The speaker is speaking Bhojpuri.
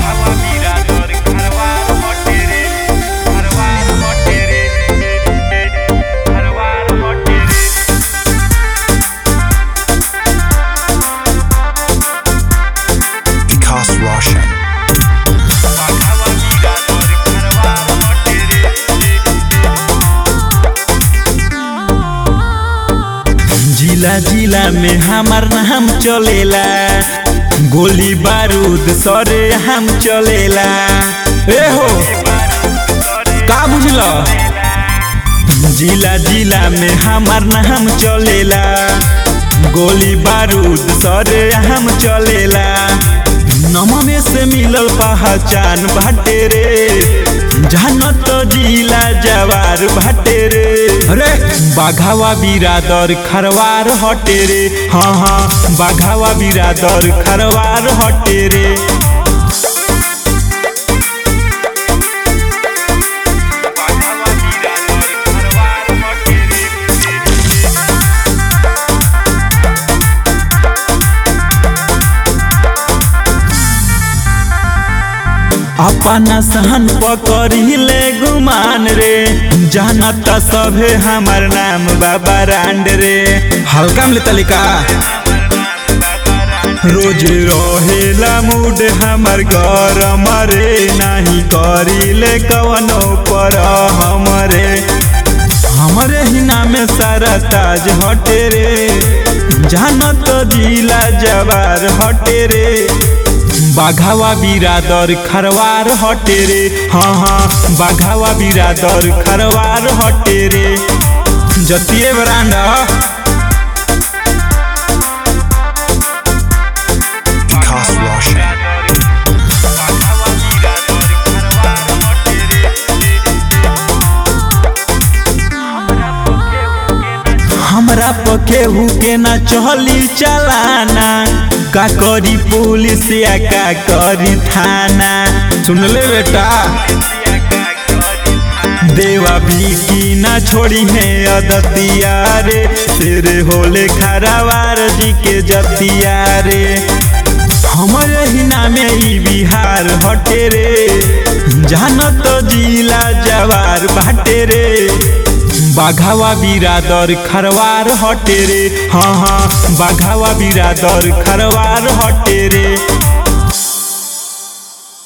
बाघावा बिरादर खरवार हटे रे खरवार हटे रे खरवार हटे रे Vikas Roshan. बाघावा बिरादर खरवार हटे रे जिला जिला में हमार नाम चलेला गोली बारूद सरे हम चलेला ए हो का बुझल जिला जिला में हमार नाम चलेला गोली बारूद सरे हम चलेला नममे से मिलल पहचान बाटे रे जानत जिला जवार बाटे रे अरे बाघावा बिरादर खरवार हटे रे हाँ हाँ बाघावा बिरादर खरवार हटे रे बाघावा बिरादर खरवार हटे रे अपना सहन पकड़िले गुमान रे जानत सभे हमार नाम बाबा रांड रे हल्का में तलिका रोज रहेला मूड हमार गरम रे नाही करिले कवनो पर हमरे हमरे ही नामे सारा ताज हटे रे जानत जिला जवार हटे रे बाघावा बिरादर खरवार हटे रे हाँ हाँ बाघावा बिरादर खरवार हटे रे जतिए ब्रांड Vikas Roshan. बाघावा बिरादर खरवार हटे रे हमरा पकेहू के ना चली चलाना का करी पुलिस या का करी थाना सुन ले बेटा देवा भी की ना छोड़ी है अदतिया रे तेरे होले खरावार जी के जतिया रे हमारे ही नामे ई बिहार हटे रे जानत जिला जवार बाटे रे बाघावा बिरादर खरवार हटे रे हाँ हाँ बाघावा बिरादर खरवार हटे रे